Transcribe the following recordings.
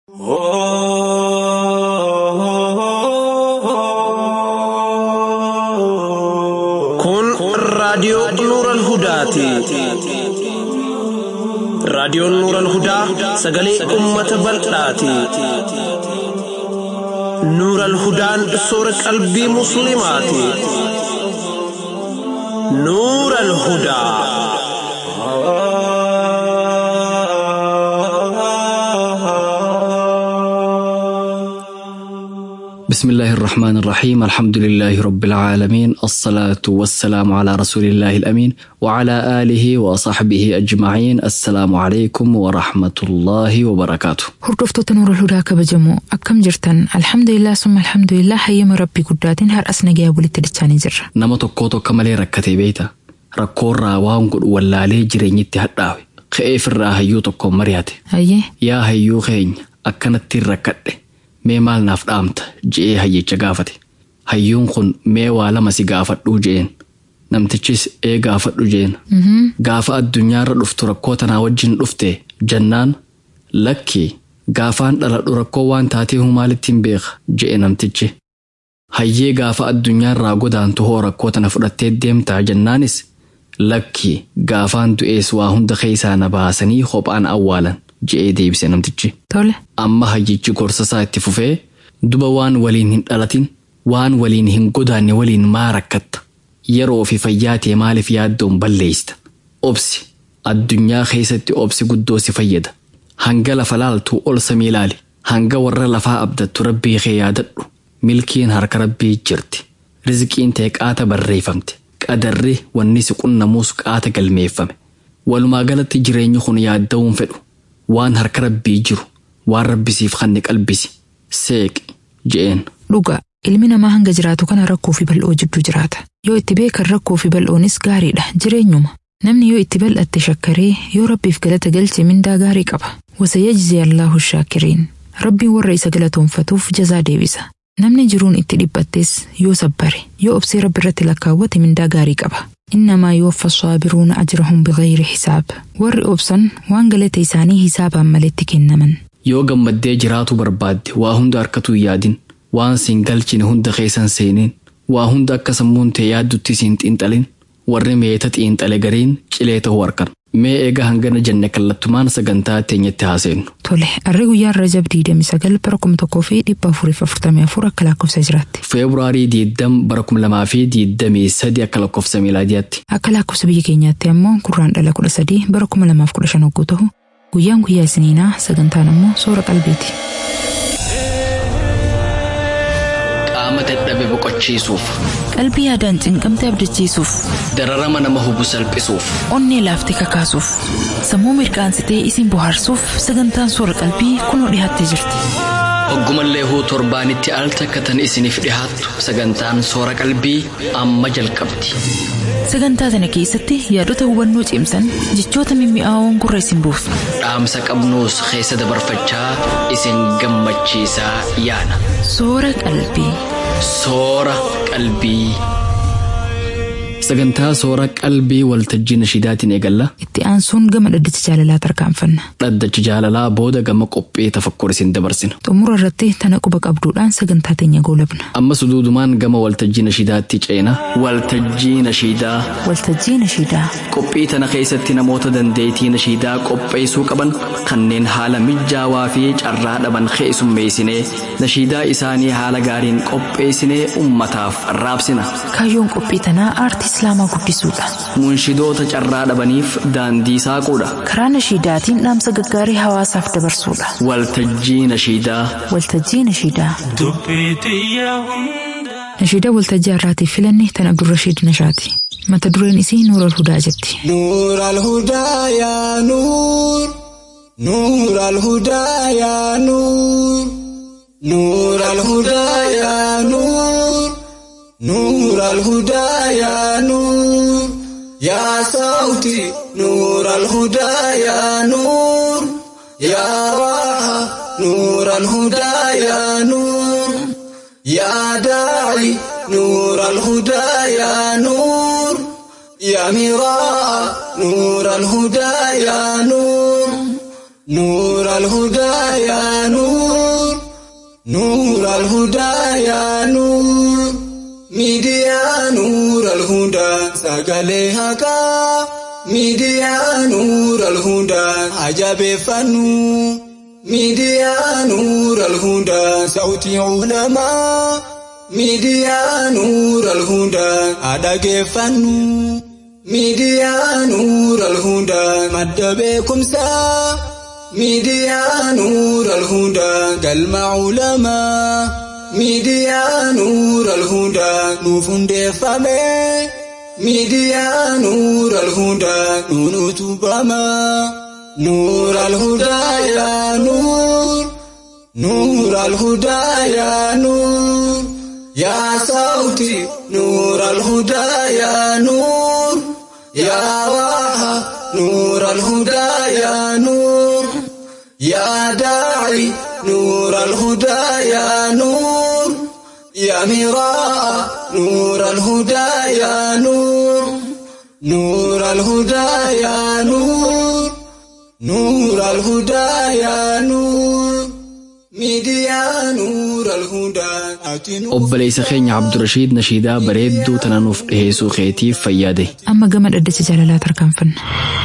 Kun raadiyoo Nuural Hudaati. Raadiyoon Nuural Hudaa sagalee uummata bal'aati. Nuural Hudaan soora qalbii Musliimaati. Nuural Hudaa. بسم الله الرحمن الرحيم الحمد لله رب العالمين الصلاة والسلام على رسول الله الأمين وعلى آله وصحبه أجمعين السلام عليكم ورحمة الله وبركاته Hordoftoota Nuurul Hudaa kabajamoo akkam jirtan alhamdulillah summa alhamdulillah hayyama rabbii guddaatiin har'as nagayaa walitti dachaanii jirra. nama tokko tokko malee rakkatee beeyta rakkoorraa waan godhu wallaalee jireenyitti hadhaawe ka'eefirraa hayyuu tokkoon mari'ate Hayyee yaa hayyuu keenya akkanatti rakkadhe mee maal naaf dhaamta je'ee hayyicha gaafate hayyuun kun mee waa lama si gaafadhuu je'een namtichis ee gaafadhu je'een gaafa addunyaarra dhuftu rakkoo tanaa wajjin dhufte jannaan lakkii gaafaan dhaladhu rakkoo waan taateehu maalitti hin beeka je'e namtichi hayyee gaafa addunyaarraa godaantu hoo rakkoo tana fudhattee deemtaa jennaanis lakkii gaafaan du'ees waa hunda keessaa na baasanii kophaan awwaalan je'ee deebise namtichi. tole amma hayyichi gorsasaa itti fufee duba waan waliin hin dhalatin waan waliin hin godaanne waliin maa rakkatta yeroo fi fayyaa ta'e maaliif yaaddoon balleeysta obsi addunyaa keessatti obsi guddoo si fayyada hanga lafa laaltuu ol samii ilaali hanga warra lafaa abdattu rabbii kee yaadadhu milkiin harka rabbii jirti rizqiin ta'e qaata barreeffamte qadarri wanni si qunnamuus qaata galmeeffame walumaa galatti jireenyi kun yaadda'uun fedhu waan harka rabbii jiru waan rabbisiif kanne qalbisi seeqi je'een dhuga ilmi namaa hanga jiraatu kana rakkoo fi bal'oo jidduu jiraata yoo itti beekan rakkoo fi bal'oonis gaariidha jireenyuma namni yoo itti bal'atte shakkaree yoo rabbiif galata galche mindaa gaarii qaba wasayajzi allaahu shaakiriin rabbiin warra isa galatoonfatuuf jazaa deebisa namni jiruun itti dhiphattes yoo sabbare yoo obsee rabbi irratti lakkaawwate mindaa gaarii qaba innamaa yuwaffa saabiruuna ajrahum bigayri hisaab warri obsan waan galata isaanii hisaabaan maletti kennaman yoo gammaddee jiraatu barbaadde waa hunda harkatu hin yaadin waan siin galchine hunda keessan seenin waa hunda akka sammuun ta'e yaaddutti siin xiinxalin warri meeta xiinxale gariin cilee ta'uu harkan mee eega hangana jenne kallattumaan sagantaa teenyatti haaseennu tole arri guyyaan rajab 29 bara 1444 akka lakkoofsa jiraatti feebruaarii 20 bara 2023 akka lakkoofsa miilaadiyaatti akka lakkoofsa biyya keenyaatti ammoo kurraan dhala 13 bara 2015 hogguu ta'u guyyaan guyyaa isiniinaa sagantaan ammoo soora qalbiiti. qaama dadhabe boqochiisuuf qalbii yaadaan cinqamte abdachiisuuf dararama nama hubu salphisuuf onnee laaftee kakaasuuf sammuu mirqaansitee isin bohaarsuuf sagantaan soora qalbii kunoo dhiyaattee jirti. Oggumallee huu torbaanitti al takkatan isiniif dhihaattu sagantaan soora qalbii amma jalqabdi. Sagantaa sana keessatti yaadota hubannoo cimsan jechoota mimmi'aawoon gurra isin buusu. Dhaamsa qabnuus keessa dabarfachaa isin gammachiisaa yaana. Soora qalbii. Soora qalbii. Sagantaa soora qalbii waltajjii nashiidaatiin eegalla. Itti aansuun gama dhaddacha jaalalaa tarkaanfanna. Dhaddacha jaalalaa booda gama qophii tafakkur isin dabarsina. Xumura irratti tana quba qabduudhaan sagantaa teenya goolabna. Ammas duudumaan gama waltajjii nashiidaatti ceena. Waltajjii nashiidaa. Waltajjii nashiidaa. Qophii tana keessatti namoota dandeettii nashiidaa qopheessuu qaban kanneen haala mijaawaa fi carraa dhaban keessummeessinee nashiidaa isaanii haala gaariin qopheessinee ummataaf raabsina. Kaayyoon qophii tanaa aartii islaamaa guddisuudha. Munshidoota carraa dhabaniif daandii saaquudha. Karaa nashiidaatiin dhaamsa gaggaarii hawaasaaf dabarsuudha. Waltajjii nashiidaa. Waltajjii nashiidaa. Nashiidaa waltajjii har'aatiif filanne tan Abdurrashiid Nashaati. Mata dureen isii Nuural Hudaa jetti. نور الهدى يا نور نور الهدى يا نور نور الهدى يا نور نور الهدى يا نور يا صوتي نور الهدى يا نور يا راحة نور الهدى يا نور يا داعي نور الهدى يا نور يا مراء نور الهدى يا نور نور الهدى يا نور نور الهدى يا نور ميديا نور الهدى سقليها ميديا نور الهدى عجب فنو ميديا نور الهدى صوتي علماء ميديا نور الهدى أدق فنو ميديا نور الهدى مد بكم سا ميديا نور الهدى قلم علماء ميديا نور الهدى نوفن دفمه ميديا نور الهدى نون تبما نور الهدى يا نور نور الهدى يا نور يا صوتي نور الهدى يا نور يا واها نور الهدى يا نور يا داعي نور الهدى يا نور يا مراء نور الهدى يا نور نور الهدى يا نور نور الهدى يا نور ميديا نور الهدى أتنور obboleessa keenya Abdurashiid Nashiidaa bareedduu tana nuuf dhiheessuu keetiif fayyaade. Amma gama dhaddacha jaalalaa tarkaanfanna.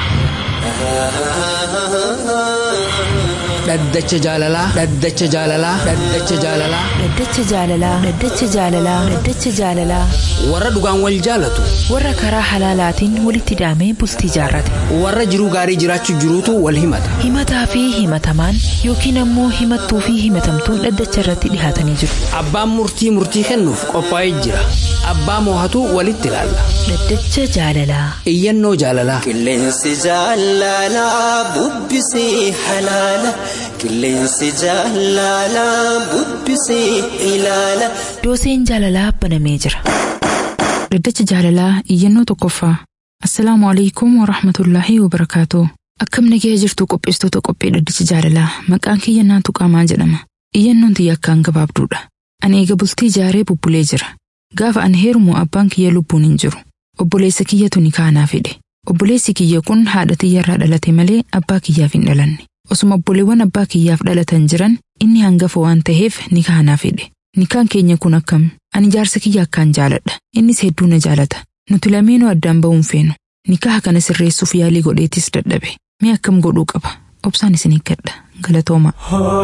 dhaddacha jaalalaa dhaddacha jaalalaa dhaddacha jaalalaa Dhaddacha jaalalaa Dhaddacha jaalalaa Dhaddacha jaalalaa warra dhugaan wal jaalatu warra karaa halaalaatiin walitti hidhamee bultii jaarrate warra jiruu gaarii jiraachuu jiruutu wal himata himataa fi himatamaan yookiin ammoo himattuu fi himatamtuun dhaddacha irratti dhihaatanii jiru. abbaan murtii murtii kennuuf qophaa'ee jira abbaa moohatu walitti ilaalla Dhaddacha jaalalaa iyyannoo jaalalaa Qilleensi jaalalaa bubbisee halaala. Qilleensi jaalalaa bubbisee ilaala. dooseen jaalalaa banamee jira. Dhaddacha jaalalaa iyyannoo tokkoffaa. Assalaamu alaikum wa rahmatullaahi wa barakaatoo. Akkam nagee jirtu qopheessitoota qophii dhaddacha jaalalaa maqaan kiyya naatu qaamaa jedhama. Iyyannoon tiyya akkaan gabaabduudha. Ani eega bultii jaaree bubbulee jira. Gaafa ani heerumu abbaan kiyya lubbuun hin jiru. Obboleessa kiyyatu ni kaanaa fedhe. Obboleessi kiyya kun haadha tiyyarraa dhalate malee abbaa kiyyaaf hin dhalanne. Osuma obboleewwan abbaa kiyyaaf dhalatan jiran inni hangafa waan ta'eef ni kaanaa fedhe. Nikaan keenya kun akkam? Ani jaarsa kiyya akkaan jaaladha. Innis hedduu na jaalata. Nuti lameenuu addaan ba'uun feenu. Nikaha kana sirreessuuf yaalii godheetis dadhabe. Mee akkam godhuu qaba? Obsaan isin eeggadha. Galatooma.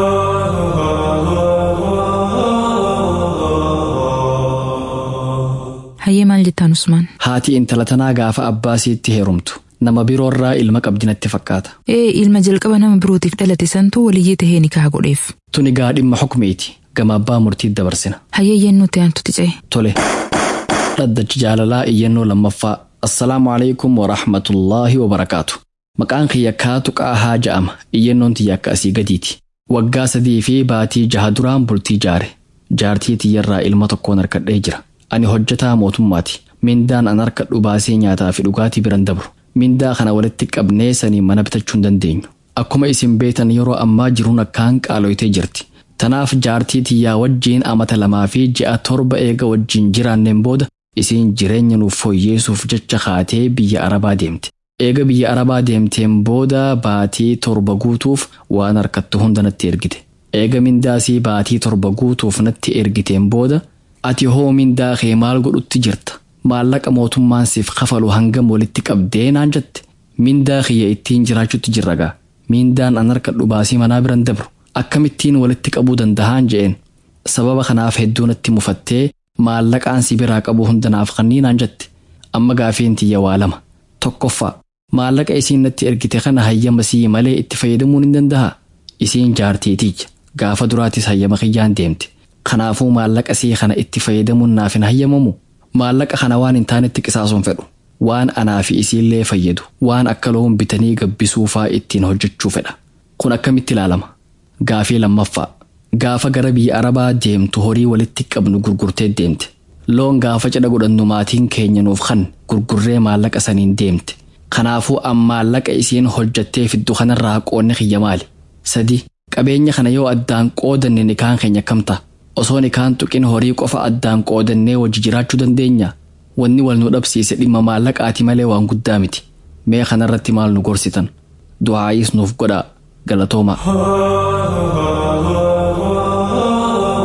Hayyee maal jettaan Usmaan? Haati intala tanaa gaafa abbaa siitti heerumtu nama biroorraa ilma qabdi natti fakkaata. Ee ilma jalqaba nama birootiif dhalate santuu waliyyee tahee nikaha godheef. Tuni gaa dhimma xukumeeti gama abbaa murtiitti dabarsina. Hayyee iyyannoo ta'e antutti ce'e. Tole. Dhaddachi jaalalaa iyyannoo lammaffaa. Assalaamu alaikum wa rahmatullaahi wa barakaatu. Maqaan kiyya kaatu qaahaa ja'ama. Iyyannoon tiyya akka asii gadiiti. Waggaa sadii fi baatii jaha duraan bultii jaare. Jaartii tiyyarraa ilma tokkoon harkadhee jira. Ani hojjetaa mootummaati. Mindaan an harkadhu baasee nyaataa fi dhugaatii biran dabru. Mindaa kana walitti qabnee sanii mana bitachuu hin dandeenyu. Akkuma isin beetan yeroo ammaa jiruun akkaan qaaloytee jirti. Tanaaf jaartii tiyyaa wajjiin amata lamaa fi ji'a torba eega wajjiin jiraanneen booda isiin jireenya nuuf fooyyeessuuf jecha kaatee biyya Arabaa deemte. Eega biyya Arabaa deemteen booda baatii torba guutuuf waan harkattu hunda natti ergite. Eega mindaasii baatii torba guutuuf natti ergiteen booda ati hoo mindaa kee maal godhutti jirta? Maallaqa mootummaan siif kafalu hangam walitti qabdee naan jette. Mindaa kiyya ittiin jiraachutti jirra gaa. Mindaan an harkadhu baasii manaa biran dabru. Akkamittiin walitti qabuu danda'aan je'een. Sababa kanaaf hedduu natti mufattee maallaqaan si biraa qabu hundanaaf kannii naan jette. Amma gaafiin tiyya waa lama. Tokkoffaa. Maallaqa isiin natti ergite kana hayyama sii malee itti fayyadamuun hin danda'a. Isiin jaartiitiyya. Gaafa duraatis hayyama kiyyaan deemte. Kanaafuu maallaqa sii kana itti fayyadamuun naaf hin hayyamamu. Maallaqa kana waan hin taanetti qisaasuun fedhu. Waan anaa fi isiillee fayyadu. Waan akka loon bitanii gabbisuufaa ittiin hojjechuu fedha. Kun akkamitti ilaalama? Gaafii lammaffaa. Gaafa gara biyya Arabaa deemtu horii walitti qabnu gurgurtee deemte. Loon gaafa cidha godhannu maatiin keenya nuuf kan gurgurree maallaqa saniin deemte. Kanaafuu an maallaqa isiin hojjattee fiddu kanarraa qoonni kiyya maali? Sadi. Qabeenya kana yoo addaan qoodanne nikaan keenya kam ta'a? Osoo nikaan tuqin horii qofa addaan qoodannee wajji jiraachuu dandeenya? Wanni wal nu dhabsiise dhimma maallaqaati malee waan guddaa miti. Mee kanarratti maal nu gorsitan? Du'aayis nuuf godhaa galatooma.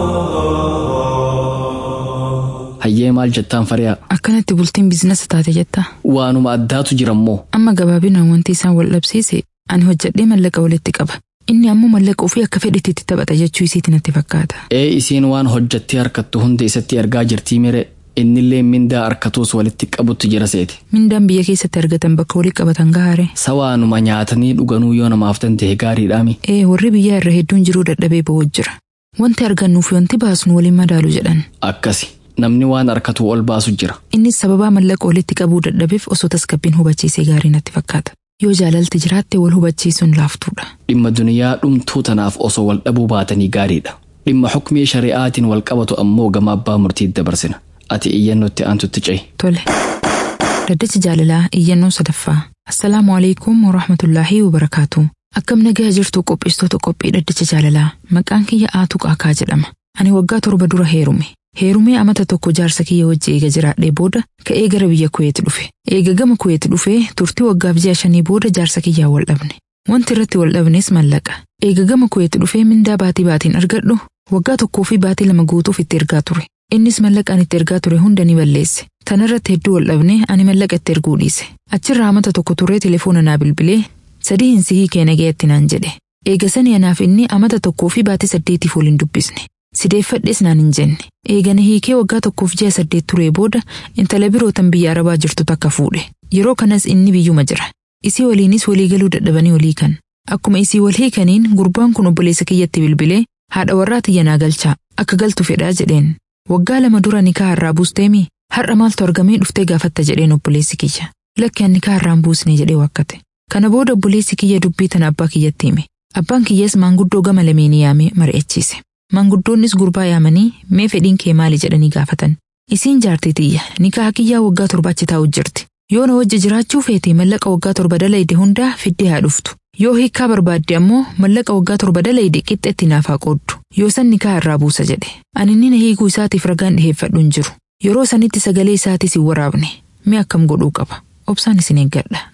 hayyee maal jettaan fari'a Akkanatti bultiin biizinasa taate jetta. waanuma addaatu jirammoo Amma gabaabinaan wanti isaan wal dhabsiise ani hojjedhee mallaqa walitti qaba. Inni ammoo mallaqa ofii akka fedhetti itti taphata jechuu isiiti natti fakkaata. ee isiin waan hojjattee harkattu hunda isatti ergaa jirtii mire innillee mindaa harkatuus walitti qabutti jira seeti Mindaan biyya keessatti argatan bakka walii qabatan gahaare. sawaanuma nyaatanii dhuganuu yoo namaaf danda'e gaariidhaami Ee warri biyyaa irra hedduun jiruu dadhabee ba'uu jira. Wanti argannuuf wanti baasnu waliin madaalu jedhan. akkasi namni waan harkatu ol baasu jira Innis sababaa mallaqa walitti qabuu dadhabeef osoo tasgabbiin hubachiisee gaarii natti fakkaata. Yoo jaalalti jiraatte wal hubachiisuun laaftuudha. dhimma duniyaa dhumtuu tanaaf osoo wal dhabuu baatanii gaariidha dhimma xukmii shari'aatiin wal qabatu ammoo gama abbaa murtii dabarsina ati iyyannootti aantutti ce'i Tole. Daddacha jaalalaa iyyannoo sadaffaa. Assalaamu alaikum wa rahmatullaahi wa barakaatu. Akkam nagaa jirtu qopheessitoota qophii daddacha jaalalaa. Maqaan kiyya Aatuu Qaakaa jedhama. Ani waggaa torba dura heerume. Heerumee amata tokko jaarsa kiyya wajji eega jiraadhee booda ka'ee gara biyya Kuweet dhufe. Eega gama Kuweet dhufee turtii waggaaf ji'a shanii booda jaarsa kiyyaa wal dhabne. Wanti irratti wal dhabnes mallaqa. Eega gama Kuweet dhufee mindaa baatii baatiin argadhu waggaa tokkoo fi baatii lama guutuuf itti ergaa ture. Innis mallaqa ani itti ergaa ture hunda ni balleesse. Tanarratti hedduu wal dhabne ani mallaqa itti erguu dhiise. Achirraa amata tokko turee telefoona naa bilbilee sadii hin sihii kee nagayetti naan jedhe. Eega sanii anaaf inni amata tokkoo fi baatii saddeetiif waliin dubbisne. Sideeffadhes naan hin jenne. Eegana hiikee waggaa tokkoof ji'a saddeet turee booda intala birootan biyya arabaa jirtu takka fuudhe. Yeroo kanas inni biyyuma jira. Isii waliinis walii galuu dadhabanii walii kan. Akkuma isii wal hiikaniin gurbaan kun obboleessa kiyyatti bilbilee haadha warraa tiyya naa galchaa akka galtu fedhaa jedheen. Waggaa lama dura nikaa har'aa buusteemi har'a maaltu argamee dhuftee gaafatta jedheen obboleessi kiyya. Lakki ani nikaa har'aan buusne jedhee wakkate. Kana booda obboleessi kiyya dubbii tana abbaa kiyyatti hime. Abbaan kiyyas maanguddoo gama lameenii yaamee mari'achiise. Maanguddoonnis gurbaa yaamanii mee fedhiin kee maali jedhanii gaafatan. Isiin jaartii tiyya nikaa kiyyaa waggaa torba achi taa'u jirti. Yoo na wajji jiraachuu feete mallaqa waggaa torba dalayde hundaa fiddee haa dhuftu. Yoo hiikkaa barbaadde ammoo mallaqa waggaa torba dalayde qixxeetti naaf haa qooddu. Yoo san nikaa irraa buusa jedhe. Ani inni na hiikuu isaatiif ragaan dhiheeffadhu hin jiru. Yeroo sanitti sagalee isaatis hin waraabne. Mee akkam godhuu qaba? Obsaan isin eeggadha.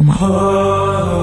Galatoomaa.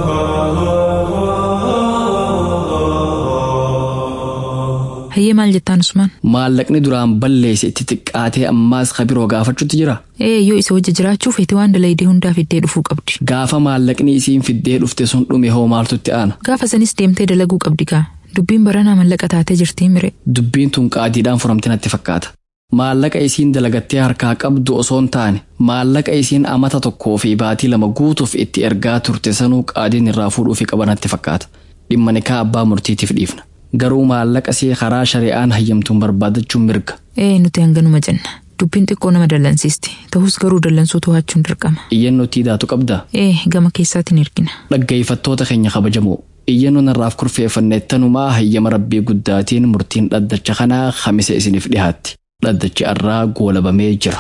Hayyee maal jettaan Usmaan? maallaqni duraan balleesse itti xiqqaatee ammaas kabiroo gaafachuutti jira Ee yoo isa wajji jiraachuu feete waan dalaydee hundaa fiddee dhufuu qabdi. gaafa maallaqni isiin fiddee dhufte sun dhume hoo maaltutti aana Gaafa sanis deemtee dalaguu qabdi gaa. Dubbiin baranaa mallaqa taatee jirtii mire. dubbiin tun qaadiidhaan furamte natti fakkaata maallaqa isiin dalagattee harkaa qabdu osoo hin taane maallaqa isiin amata tokkoo fi baatii lama guutuuf itti ergaa turte sanuu qaadiin irraa fuudhuufi qaba natti fakkaata dhimma nikaa abbaa murtiitiif dhiifna garuu maallaqa see karaa shari'aan hayyamtuun barbaadachuun mirga Ee nuti hanganuma jenna. Dubbiin xiqqoo nama dallansiisti. Ta'us garuu dallansuu to'achuun dirqama. iyyannoo tiidaatu qabdaa Ee gama keessaatiin ergina. dhaggeeffattoota keenya kabajamoo iyyannoo narraaf kurfeeffanne tanumaa hayyama rabbii guddaatiin murtiin dhaddacha kanaa kamisa isiniif dhihaatti dhaddachi arraa goolabamee jira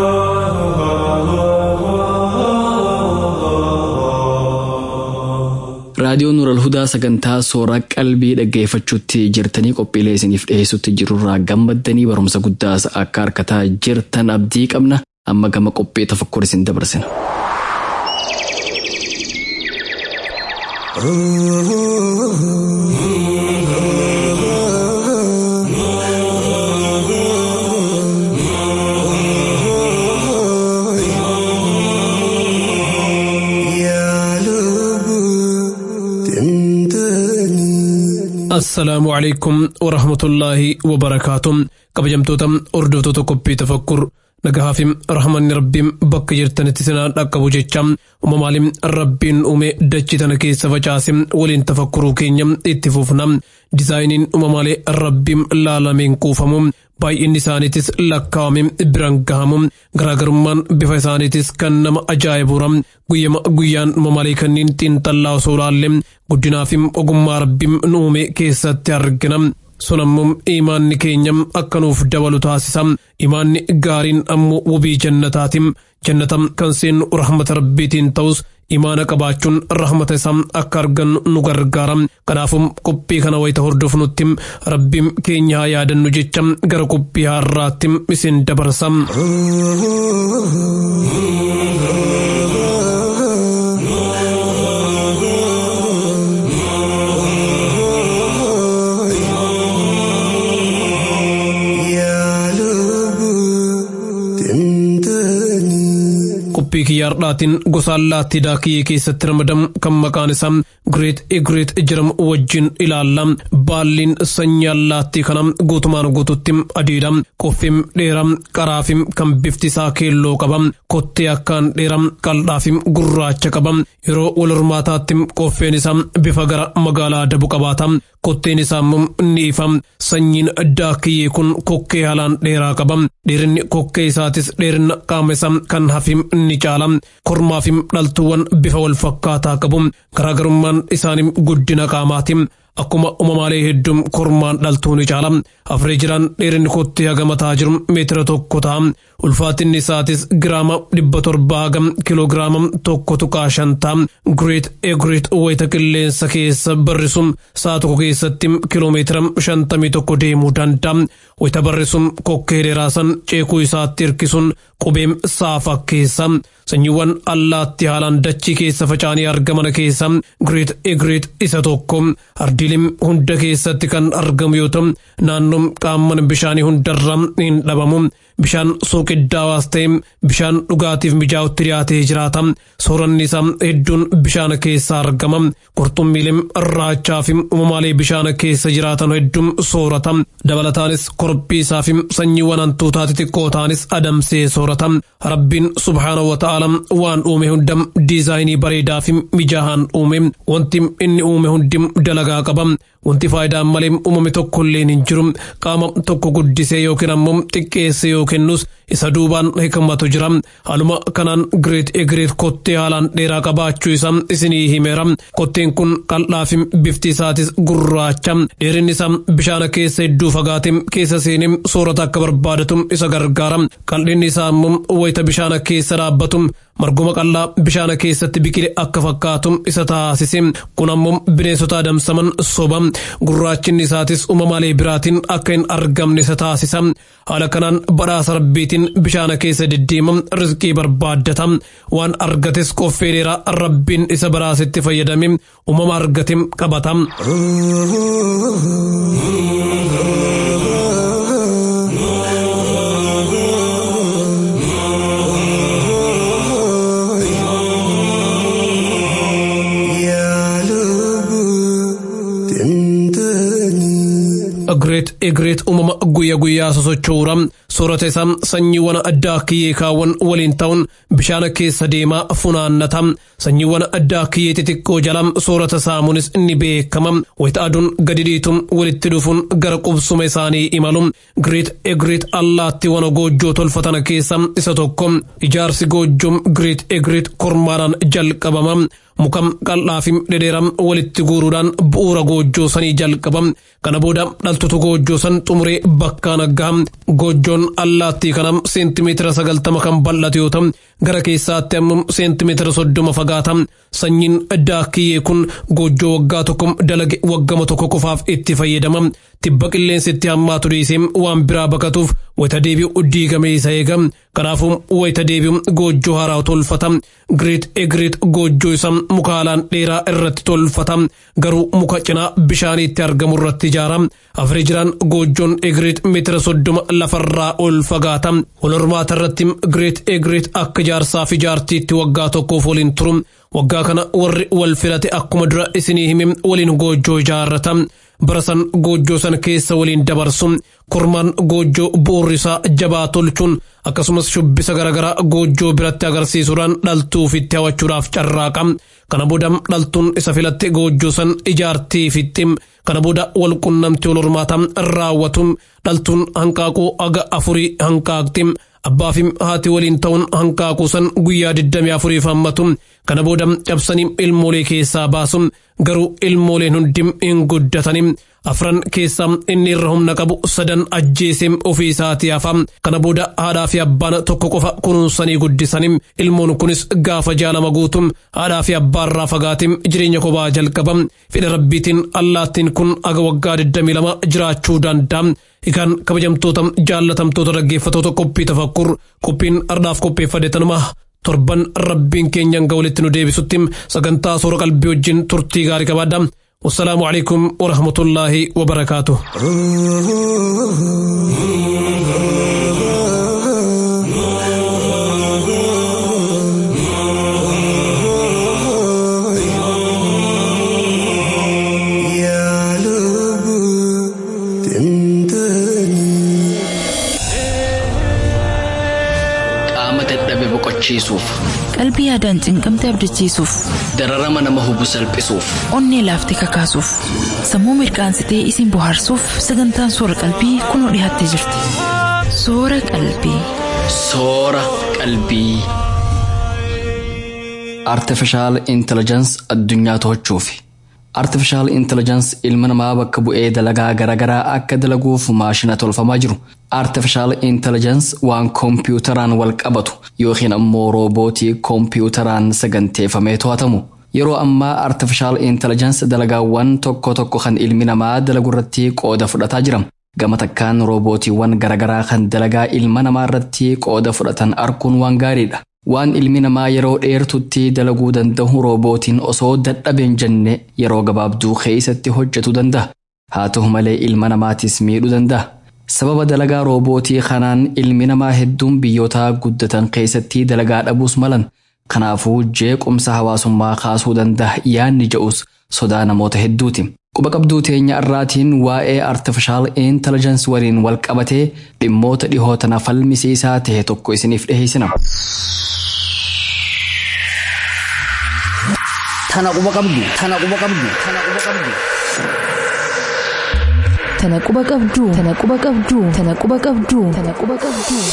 raadiyoon nural hudaa sagantaa sooraa qalbii dhaggeeffachuutti jirtanii qophiilee isiniif dhiheessutti jirurraa gammaddanii barumsa guddaas akka harkataa jirtan abdii qabna amma gama qophii tafakkur isin dabarsina. assalaamu calaykum warahmatullaahi wabarakaatuh kabajamtoota hordoftoota qophii tafakkur nagahaafim rahmanni rabbiin bakka jirtanitti sinaa dhaqqabu jecha uumamaalim rabbiin uume dachii tana keessa facaase waliin tafakkuruu keenya itti fufna dizaayiniin uumamaalee rabbiin laalameen kuufamu baay'inni isaaniitis lakkaawame biraan gahamu garaagarummaan bifa isaaniitis kan nama ajaa'ibura guyyama guyyaan uumamaalee kanneen xiinxallaa osoo laalle guddinaa fi ogummaa rabbiin nu uume keessatti argina. sun ammoo imaanni keenya akka nuuf dabalu taasisa imaanni gaariin ammoo wabii jannataati jannata kan seennu rahmata rabbiitiin ta'us imaana qabaachuun rahmata isaa akka argannu nu gargaara kanaafuu qophii kana wayita hordofnutti rabbiin keenya haa yaadannu jecha gara qophii har'aatti isin dabarsa. qophii kiyyaardhaatiin gosa allaattii daakiyyee keessatti ramadamu kan maqaan isaa Greet Egreet jedhamu wajjin ilaalla. Baalliin sanyii allaattii kana guutumaan guututti adiidha. Qoffiin dheeraa qaraafim kan bifti isaa keelloo qaba. Kottee akkaan dheeraa qal'aafim gurraacha qaba. Yeroo wal hormaataatti qoffeen isaa bifa gara magaalaa dabu qabaata. Kotteen isaa immoo ni ifa. Sanyiin daakiyyee kun kokkee haalaan dheeraa qaba. Dheerinni kokkee isaatis dheerina qaama isaa kan hafim ni caala. Kormaafim dhaltuuwwan bifa wal fakkaataa qabu. Garaagarummaan isaanii guddina qaamaati. Akkuma uumamaalee hedduun kormaan dhaltuu ni caala. Afree jiraan dheerinni kottee haga mataa jiru meetira tokko ta'a. Ulfaatinni isaatis giraama dhibba torba haga kiloogiraama tokko tuqaa shan ta'a. Greet Egreet wayita qilleensa keessa barrisuun sa'a tokko keessatti kiloomeetira shantamii tokko deemuu danda'a. Wayita barrisuun kokkee dheeraasan ceekuu isaatti hirkisuun qubeem saafa keessa. Sanyiiwwan allaattii haalaan dachii keessa faca'anii argaman keessa Greet Egreet isa tokko. Ardiilim hunda keessatti kan argamu yoo ta'u naannoon qaamman bishaanii hundarra hin dhabamu. Bishaan suuqiddaawaas ta'e bishaan dhugaatiif mijaa'utti dhiyaatee jiraata. Sooranni isaa hedduun bishaan keessa argama. Qurxummiileen raachaa fi uumamaalee bishaan keessa jiraatan hedduun soorata. Dabalataanis korbii isaa fi sanyiiwwan hantuutaa xixiqqoo ta'anis adamsee soorata. Rabbiin subhaanahu wa ta'ala waan uume hunda diizaayinii bareedaa fi mijaa'aan uume. Wanti inni uume hundi dalagaa qaba. Wanti faayidaan malee uumame tokko illee hin jiru. Qaama tokko guddisee yookiin ammoo xiqqeessee yoo kennus isa duubaan hikmatu jira. Haaluma kanaan Greet Egreet kottee haalaan dheeraa qabaachuu isaa isinii himeera. Kotteen kun qal'aa fi bifti isaatis gurraacha. Dheerinni isaa bishaan keessa hedduu fagaatee keessa seenee soorata akka barbaadatu isa gargaara. Qal'inni isaa immoo wayita bishaan keessa dhaabbatu marguma qal'aa bishaan keessatti biqile akka fakkaatu isa taasise. Kun ammoo bineensota adamsaman soba. Gurraachinni isaatis uumamaalee biraatiin akka hin argamne isa taasisa. Haala kanaan badhaasa rabbiitiin bishaan keessa deddeema rizqii barbaaddata. Waan argates qoffee dheeraa rabbiin isa badhaasetti fayyadame uumama argate qabata. Greet Egreet uumama guyyaa guyyaa sosochoora soorata isaa sanyiiwwan addaa kiyyee kaawwan waliin ta'uun bishaan keessa deemaa funaannata sanyiiwwan addaa kiyyee xixiqqoo jala soorata saamunis ni beekama wayita aduun gadi dhiituun walitti dhufuun gara qubsuma isaanii imalu Greet Egreet allaattiiwwan goojjoo tolfatan keessa isa tokko ijaarsi goojjoon Greet Egreet kormaadhaan jalqabama. mukam qal'aa fi dhedheeraa walitti guuruudhaan bu'uura goojjoo sanii jalqaba kana booda dhaltutu goojjoo san xumuree bakkaan gaha goojjoon allaattii kana seentimeetira sagaltama kan bal'atu yoo ta'u gara keessaatti ammoo seentimeetira soddoma fagaata sanyiin daakiyyee kun goojjoo waggaa tokko dalage waggama tokko qofaaf itti fayyadama tibba qilleensi itti hammaatu dhiisee waan biraa baqatuuf wayita deebi'u diigamee isa eega kanaafuu wayita deebi'u goojjoo haaraa tolfata Greet Egreet goojjoo isaa muka haalaan dheeraa irratti tolfata garuu muka cinaa bishaaniitti argamu irratti ijaara afreejiraan goojjoon Egreet meetira soddoma lafarraa ol fagaata wal hormaata irratti Greet Egreet akka ijaarsaa fi ijaartiitti waggaa tokkoof waliin turu waggaa kana warri wal filate akkuma dura isinii hime waliin goojjoo ijaarrata bara san goojjoo san keessa waliin dabarsu kormaan goojjoo bu'uurri isaa jabaa tolchuun akkasumas shubbisa garaagaraa goojjoo biratti agarsiisuudhaan dhaltuu ofitti hawachuudhaaf carraaqa kana booda dhaltuun isa filatte goojjoo san ijaartii fitti kana booda wal qunnamtii wal hormaata raawwatu dhaltuun hanqaaquu aga afurii hanqaaqti abbaa fi haati waliin ta'uun hanqaaquu san guyyaa 24 hammatu kana booda cabsanii ilmoolee keessaa baasu garuu ilmooleen hundi hin guddatanii afran keessaa inni irra humna qabu sadan ajjeesee ofii isaatii hafa kana booda haadhaa fi abbaan tokko qofa kunuunsanii guddisanii ilmoon kunis gaafa jaalama guutu haadhaa fi abbaarraa fagaatee jireenya kophaa jalqaba fedha rabbiitiin allaattiin kun aga waggaa 22 jiraachuu danda'a. Egaan kabajamtoota jaallatamtoota dhaggeeffatoota qophii tafakkur qophiin ardhaaf qopheeffate tanuma torban rabbiin keenyaan ga walitti nu deebisutti sagantaa soora qalbii wajjin turtii gaarii qabaadha. والسلام عليكم ورحمة الله وبركاته hubachiisuuf Qalbii yaadaan cinqamte abdachiisuuf, dararama nama hubu salphisuuf onnee laaftee kakaasuuf, sammuu mirkaansitee isin bohaarsuuf sagantaan soora qalbii kunoo dhiyaattee jirti. Soora qalbii. soora qalbii. Artifishaal Intelligence addunyaa to'achuufi. Artifishaal Intelligence ilma namaa bakka bu'ee dalagaa garaagaraa akka dalaguuf maashina tolfamaa jiru. Artifishaal Intelligence waan koompiyuutaraan wal qabatu yookiin ammoo roobootii koompiyuutaraan saganteeffamee to'atamu. Yeroo ammaa Artifishaal Intelligence dalagaawwan tokko tokko kan ilmi namaa dalagu irratti qooda fudhataa jira. Gama takkaan roobootiiwwan garaagaraa kan dalagaa ilma namaa irratti qooda fudhatan arguun waan gaariidha. Waan ilmi namaa yeroo dheertutti dalaguu danda'u roobootiin osoo dadhabeen jenne yeroo gabaabduu keessatti hojjetu danda'a. Haa ta'u malee ilma namaatis miidhuu danda'a. Sababa dalagaa roobootii kanaan ilmi namaa hedduun biyyoota guddatan keessatti dalagaa dhabuus malan. Kanaafuu jeequmsa hawaasummaa kaasuu danda'a yaanni jedhus sodaa namoota hedduuti. Quba qabduu teenya irraatiin waa'ee artifishaal intelligence waliin wal qabatee dhimmoota dhihoo tana falmisiisaa ta'e tokko isiniif dhiheessina. Tana quba qabdu. Tana quba qabdu. Tana quba qabdu. Tana quba qabduu. Tana quba qabduu. Tana quba qabduu. Tana quba qabduu.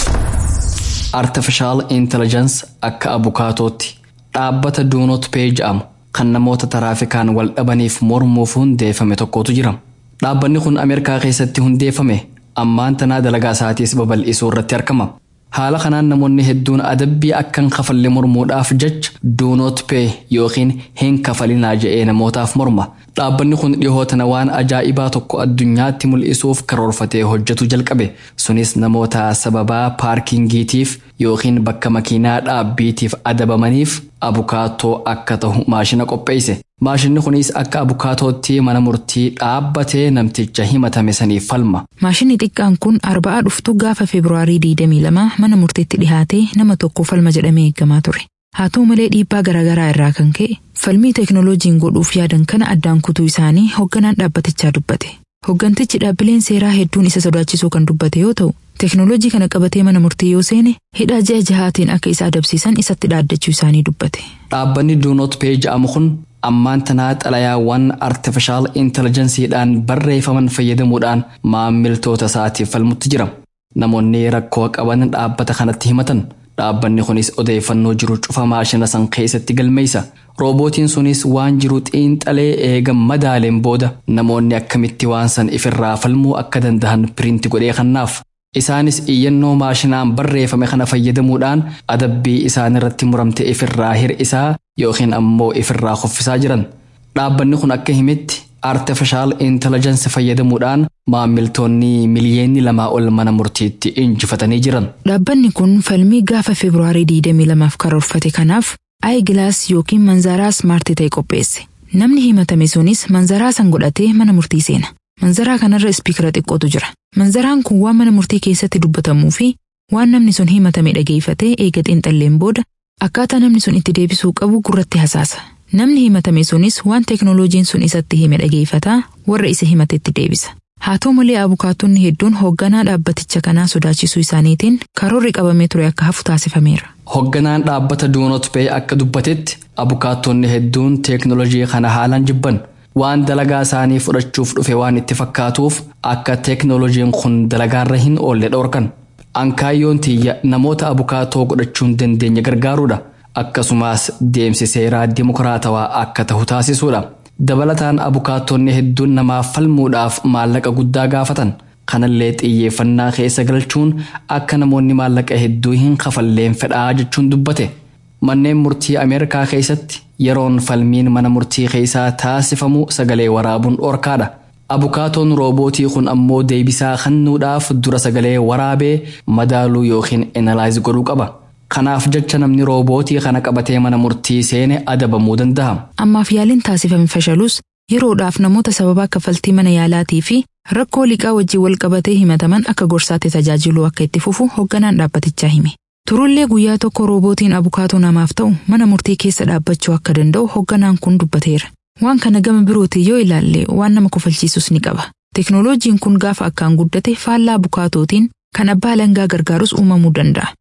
Artifishaal intelligence akka abukaatootti dhaabbata duunoot pee jedhamu kan namoota taraafikaan wal dhabaniif mormuuf hundeeffame tokkotu jira. Dhaabbanni kun Ameerikaa keessatti hundeeffame ammaan tanaa dalagaa isaatiis babal'isuu irratti argama. Haala kanaan namoonni hedduun adabbii akkan kafalle mormuudhaaf jecha duunoot pee yookiin hin kafalinaa je'ee namootaaf morma. Dhaabbanni kun dhihoo tana waan ajaa'ibaa tokko addunyaatti mul'isuuf karoorfatee hojjetu jalqabe. Sunis namoota sababaa paarkingiitiif yookiin bakka makiinaa dhaabbiitiif adabamaniif abukaatoo akka ta'u maashina qopheesse. Maashinni kunis akka abukaatootti mana murtii dhaabbatee namticha himatame saniif falma. Maashinni xiqqaan kun arba'aa dhuftu gaafa Febraarii 22 mana murtiitti dhihaatee nama tokko falma jedhamee eeggamaa ture. Haa ta'u malee dhiibbaa garaagaraa irraa kan ka'e falmii teeknooloojiin godhuuf yaadan kana addaan kutuu isaanii hoogganaan dhaabbatichaa dubbate. Hooggantichi dhaabbileen seeraa hedduun isa sodaachisuu kan dubbate yoo ta'u, teeknooloojii kana qabatee mana murtii yoo seene hidhaa ji'a jahaatiin akka isa adabsiisan isatti dhaaddachuu isaanii dubbate. Dhaabbanni duunoot pee jedhamu kun ammaan tanaa xalayaawwan artifishaal intelligensiidhaan barreeffaman fayyadamuudhaan maamiltoota isaatiif falmutti jira. Namoonni rakkoo qaban dhaabbata kanatti himatan. Dhaabbanni kunis odeeffannoo jiru cufa maashina san keessatti galmeessa. Roobootiin sunis waan jiru xiinxalee eega madaaleen booda namoonni akkamitti waan san ifirraa falmuu akka danda'an piriinti godhee kannaaf. Isaanis iyyannoo maashinaan barreeffame kana fayyadamuudhaan adabbii isaan irratti muramte ifirraa hir'isaa yookiin ammoo ifirraa kuffisaa jiran. Dhaabbanni kun akka himetti artifishaal intelligensi fayyadamuudhaan maamiltoonni miliyoonni lamaa ol mana murtiitti injifatanii jiran. Dhaabbanni kun falmii gaafa Febraarii 22f karoorfate kanaaf aayigilaas yookiin manzaraa smaartii ta'e qopheesse. Namni himatame sunis manzaraa san godhatee mana murtii seena. Manzaraa kanarra ispiikara xiqqootu jira. Manzaraan kun waan mana murtii keessatti dubbatamuu fi waan namni sun himatame dhageeffatee eega xiinxalleen booda akkaataa namni sun itti deebisuu qabu gurratti hasaasa. Namni himatame sunis waan teeknooloojiin sun isatti hime dhageeffataa warra isa himatetti deebisa. Haa ta'u malee abukaatonni hedduun hoogganaa dhaabbaticha kanaa sodaachisuu isaaniitiin karoorri qabamee ture akka hafu taasifameera. Hoogganaan dhaabbata duunoot pee akka dubbatetti abukaattonni hedduun teeknooloojii kana haalaan jibban. waan dalagaa isaanii fudhachuuf dhufe waan itti fakkaatuuf akka teeknooloojiin kun dalagaarra hin oolle dhorkan. Ankaayyoon tiyya namoota abukaatoo godhachuun dandeenya gargaaruudha. Akkasumas deemsi seeraa dimokiraatawaa akka ta'u taasisuudha. Dabalataan abukaatonni hedduun namaaf falmuudhaaf maallaqa guddaa gaafatan. Kanallee xiyyeeffannaa keessa galchuun akka namoonni maallaqa hedduu hin kafalleen fedhaa jechuun dubbate. Manneen murtii Ameerikaa keessatti yeroon falmiin mana murtii keessaa taasifamu sagalee waraabuun dhorkaadha. Abukaatoon roobootii kun ammoo deebisaa kennuudhaaf dura sagalee waraabee madaaluu yookiin enalaayiz godhuu qaba. Kanaaf jecha namni roobootii kana qabatee mana murtii seene adabamuu danda'a. Ammaaf yaaliin taasifame fashalus yeroodhaaf namoota sababa kaffaltii mana yaalaatii fi rakkoo liqaa wajjin wal qabatee himataman akka gorsaatti tajaajiluu akka itti fufu hoogganaan dhaabbatichaa hime. Turullee guyyaa tokko roobootiin abukaatoo namaaf ta'u mana murtii keessa dhaabbachuu akka danda'u hoogganaan kun dubbateera. Waan kana gama birootiin yoo ilaalle waan nama kofalchiisus ni qaba. Teknooloojiin kun gaafa akkaan guddate faallaa abukaatootiin kan abbaa alangaa gargaarus uumamuu danda'a.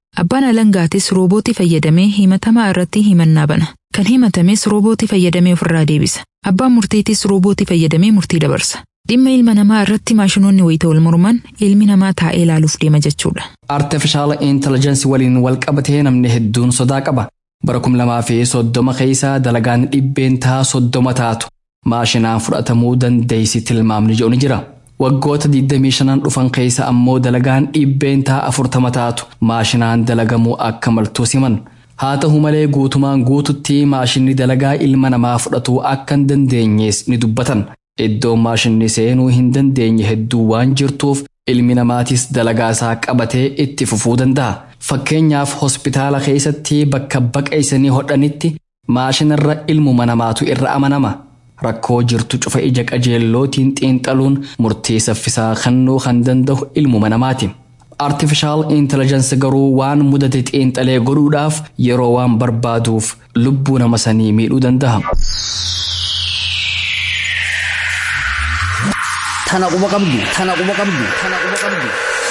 Abbaan alangaatis roobootii fayyadamee himatamaa irratti himannaa bana. Kan himatames roobootii fayyadamee ofirraa deebisa. Abbaan murtiitis roobootii fayyadamee murtii dabarsa. Dhimma ilma namaa irratti maashinoonni wayita wal morman ilmi namaa taa'ee ilaaluuf deema jechuudha. Artificial Intelligence waliin wal qabatee namni hedduun sodaa qaba. Bara kum lamaa fi soddoma keessaa dalagaan dhibbeentaa soddoma taatu maashinaan fudhatamuu dandeessi tilmaamni jedhu ni jira. Waggoota 25 dhufan keessa ammoo dalagaan dhibbeentaa afurtama taatu maashinaan dalagamuu akka maltuu siman. Haa ta'u malee guutumaan guututti maashinni dalagaa ilma namaa fudhatuu akka hin dandeenyees ni dubbatan. Iddoon maashinni seenuu hin dandeenye hedduu waan jirtuuf ilmi namaatis dalagaa isaa qabatee itti fufuu danda'a. Fakkeenyaaf hospitaala keessatti bakka baqeessanii hodhanitti maashinarra ilmuma namaatu irra amanama. Rakkoo jirtu cufa ija qajeellootiin xiinxaluun murtii saffisaa kennuu kan danda'u ilmuma namaati. Artificial Intelligence garuu waan mudate xiinxalee godhuudhaaf yeroo waan barbaaduuf lubbuu nama sanii miidhuu danda'a. Tana quba qabdu. Tana quba qabdu. Tana quba qabdu.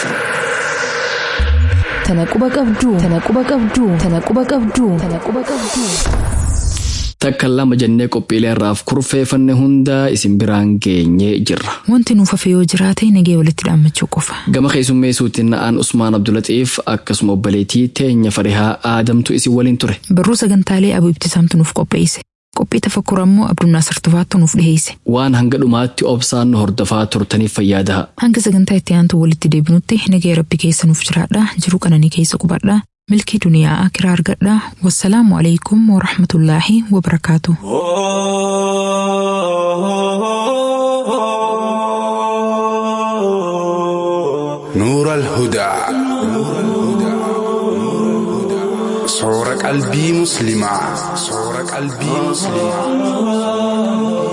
Tana quba qabdu. Tana quba qabdu. Tana quba qabdu. Tana quba qabdu. Takka lama jennee qophiilee irraaf kurfeeffanne hunda isin biraan geenyee jirra. Wanti nuuf hafe yoo jiraate nagee walitti dhaammachuu qofa. Gama keessummeessuutiin na'aan Usmaan Abdulaxiif akkasuma obboleettii teenya farihaa aadamtu isin waliin ture. Barruu sagantaalee abuu ibtisaamtu nuuf qopheesse. Qophii tafakkur ammoo Abdunnaasar Tufaattu nuuf dhiheesse. Waan hanga dhumaatti obsaan nu hordofaa turtaniif fayyaadaha. Hanga sagantaa itti aantu walitti deebinutti nagee rabbi keessa nuuf jiraadha. Jiruu qananii keessa qubadha. Milkii duniyaa akiraa argadha. Wassalaamu alaikum wa rahmatullaahi wa barakaatu. نور الهدى صور قلبي مسلمة صور قلبي مسلمة